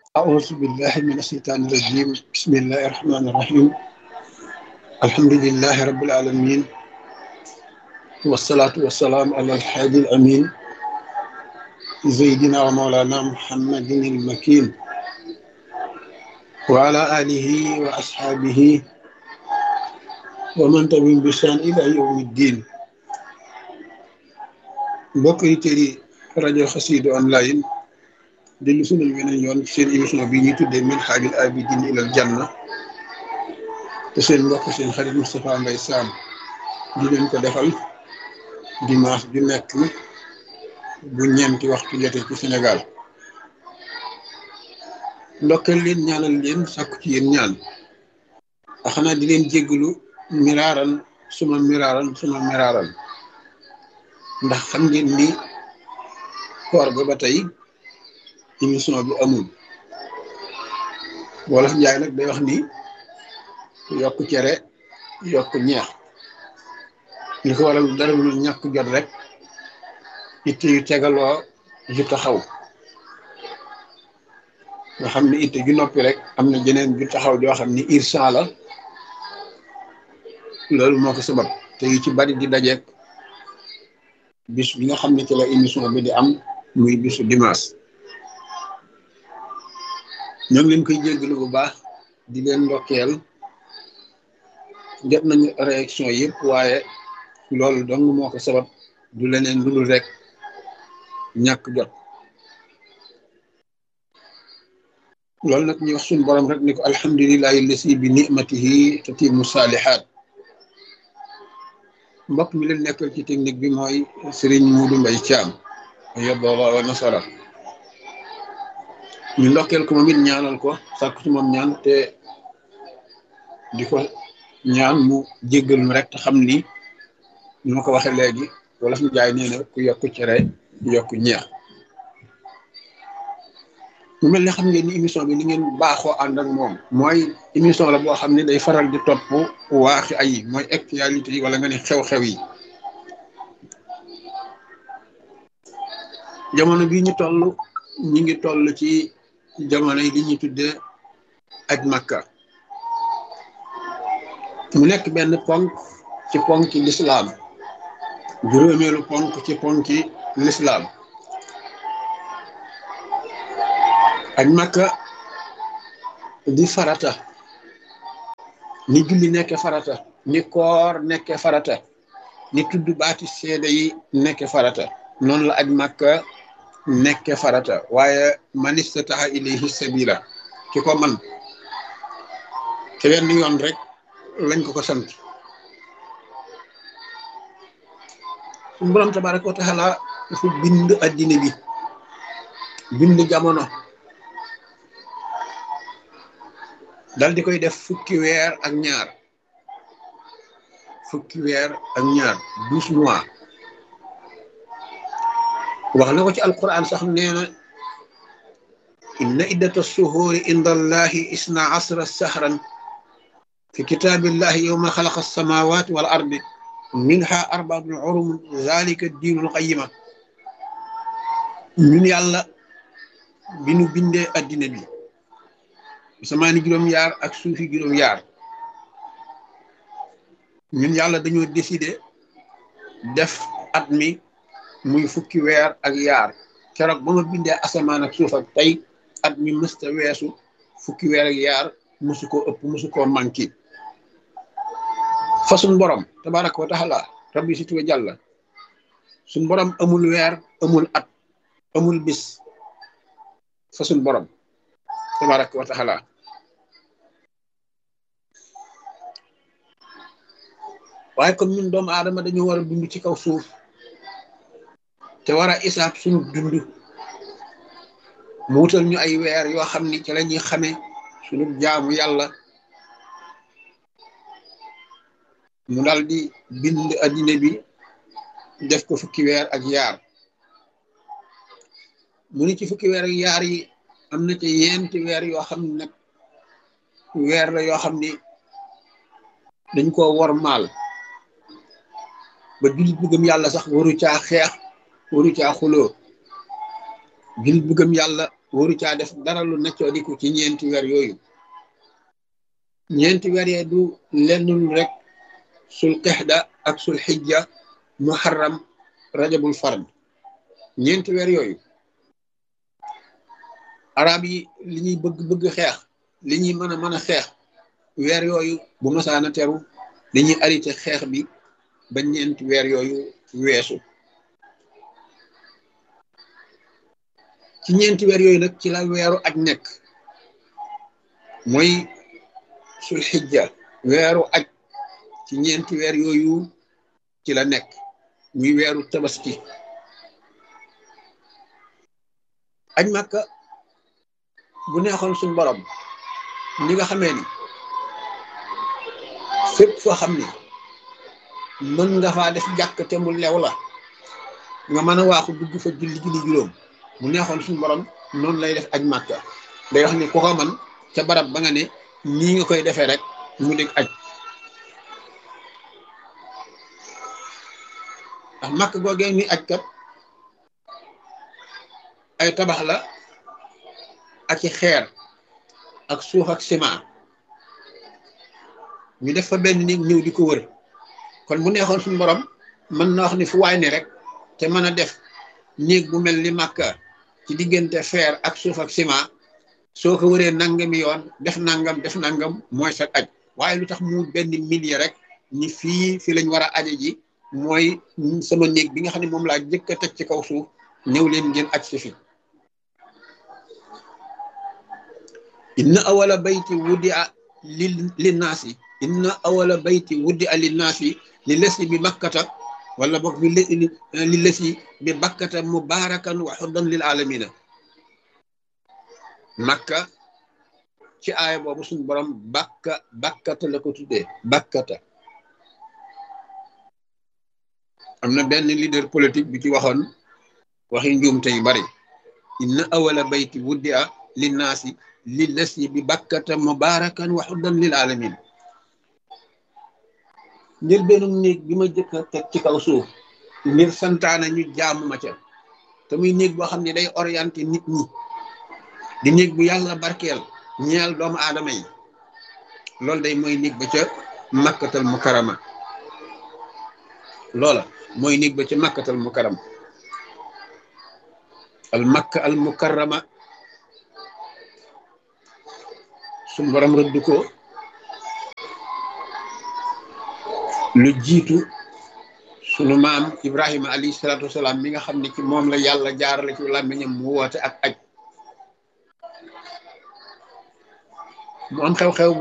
أعوذ بالله من الشيطان الرجيم بسم الله الرحمن الرحيم الحمد لله رب العالمين والصلاة والسلام على الحادي الأمين سيدنا ومولانا محمد المكين وعلى آله وأصحابه ومن تبعهم بإحسان إلى يوم الدين mbokk yi tëri rajo Xassida online dellu sunal weneen yoon seen émission bi ñuy tuddee Minhajul Abidin ilal Janna te seen mbokk seen xarit Moustapha Mbaye Sam di leen ko defal dimanche ju nekk bu ñeenti waxtu jotee ci Sénégal ndokkeel leen ñaanal leen sàkku ci yéen ñaan a xanaa di leen jéggalu miraaran suma miraaran suma miraaran ndax xam ngeen ni koor ga ba tey émission bi amul wolof njaay nag day wax ni yokk cere yokk ñeex li ko waral dara lu ñàkk jot rek itte yu tegaloo ju taxaw nga xam ni itte ju noppi rek am na jeneen ju taxaw joo xam ni irsan la loolu moo ko sabab te yu ci bari di dajeek bis bi nga xam ne ci la émission bi di am muy bisu dimanche ñoo ngi leen koy jéggalu bu baax di leen ndokkeel jot nañu réaction yëpp waaye loolu dong moo ko sabab du leneen lu dul rek ñàkk jot loolu nag ñu wax suñu borom rek ni ko alhamdulilahi lasi bi nimatihi tatimu saalihaat mbokk mi leen nekkal ci technique bi mooy Serigne Modou Mbaye Thiam yobooba wa nasara ñu ndokkeel ko moom it ñaanal ko sàkku ci moom ñaan te di ko ñaan mu jéggal mu rek te xam ni ñu ma ko waxee léegi wala fi jaay nee na ku yokk cere yokk ñeex mu mel ne xam ngeen ni émission bi li ngeen baaxoo ànd ak moom mooy émission la boo xam ne day faral di topp waaxi ay mooy actualité yi wala nga ne xew-xew yi jamono bi ñu toll ñi ngi toll ci jamono yi li ñuy tuddee aj makka mu nekk benn ponk ci ponki lislaam juróomeelu ponk ci ponki lislaam aj makka di farata ni julli nekke farata ni koor nekke farata ni tudd baati seede yi nekke farata noonu la aj makka nekke farata waaye man istataha ilayhi sabila ki ko man te wenn yoon rek lañ ko ko sant suñu borom tabaraka wa taala dafa bind addina bi bind jamono dal di koy def fukki weer ak ñaar fukki weer ak ñaar douze mois wax na ko ci alquran sax nee na inna iddata suhuuri inda allahi isna asra sahran fi kitaabillahi yowma xalaqa alsamawati wal ardi minha arbaatun urum zalika diinul qayima ñun yàlla bi nu bindee addina bi samaani juróom-yaar ak suufi juróom-yaar ñun yàlla dañoo décider def at mi muy fukki weer ak yaar keroog ba ma bindee asamaan ak suuf ak tey at mi mësta weesu fukki weer ak yaar musu koo ëpp musu koo manqué fa suñ borom tabaraka wa taala rabbi si tuwa jàlla suñ borom amul weer amul at amul bis fa suñ borom tabaraka wa taala waaye comme ñun doomu aadama dañu war a dund ci kaw suuf te war a isaab suñu dund mu wutal ñu ay weer yoo xam ni ci la ñuy xamee suñu jaamu yàlla mu dal di bind addina bi def ko fukki weer ak yaar mu ni ci fukki weer ak yaar yi am na ci yenti weer yoo xam ne nag weer la yoo xam ni dañ koo wor maal ba jullit bu gëm yàlla sax waru caa xeex waru caa xuloo jullit bu gëm yàlla waru caa def dara lu neccoo diku ci ñeenti weer yooyu ñeenti weer yee du lennul rek sul qexda ak sul xijja muharram rajabul fard ñeenti weer yooyu arab yi li ñuy bëgg bëgg xeex li ñuy mën a mën a xeex weer yooyu bu masaana teru dañuy arrêté xeex bi ba ñeenti weer yooyu weesu ci ñeenti weer yooyu nag ci la weeru aj nekk mooy sul xijja weeru aj ci ñeenti weer yooyu ci la nekk muy weeru tabaski aj màkka bu neexoon suñ borom ni nga xamee ni fépp foo xam ni mën nga faa def jàkk te mu lew la nga mën a waaxu dugg fa julli julli juróom mu neexoon suñ borom noonu lay def aj màkka day wax ni ku ko man ca barab ba nga ne nii nga koy defee rek mu dégg aj ndax màkk googee ni aj kat ay tabax la ak i xeer ak suuf ak ciment ñu def fa benn néeg ñëw di ko wër kon bu neexoon suñu borom mën na wax ni fu waay ne rek te mën a def néeg bu mel ni màkka ci diggante fer ak suuf ak ciment soo ko wëree nangami yoon def nangam def nangam mooy sa aj waaye lu tax mu benn millier rek ni fii fi lañ war a aje ji mooy sama néeg bi nga xam ne moom laa jëkk a teg ci kaw suuf ñëw leen ngeen aj si fi inna awala bayti wuddi a li linnaasi inna awala bayti wuddi a linnaasi li lesi bi bakkata wala boog bi li lesi bi bakkata mubarakan wa xuddan lil alamina makka ci aaya boobu suñu borom bakka bakkata la ko tuddee bakkata am na benn leader politique bi ci waxoon waxi njuumte yu bari inna awala bayti wuddi a linnaasi li lesi bi bakkata mubarakan wa xuddan lil alamin ngir benn néeg bi ma jëkk a teg ci kaw suuf ngir santaana ñu jaamu ma ca te muy néeg boo xam ne day orienté nit ñi di néeg bu yàlla barkeel ñeel doomu aadama yi loolu day mooy néeg ba ca makkatal mukarama loola mooy néeg ba ca makkatal mukarama al makka al mukarama suñu borom rëdd ko lu jiitu sunu maam Ibrahima alayhi salaatu wasalaam mi nga xam ne ci moom la yàlla jaarale ci làmmiñam mu woote ak aj mu am xew-xew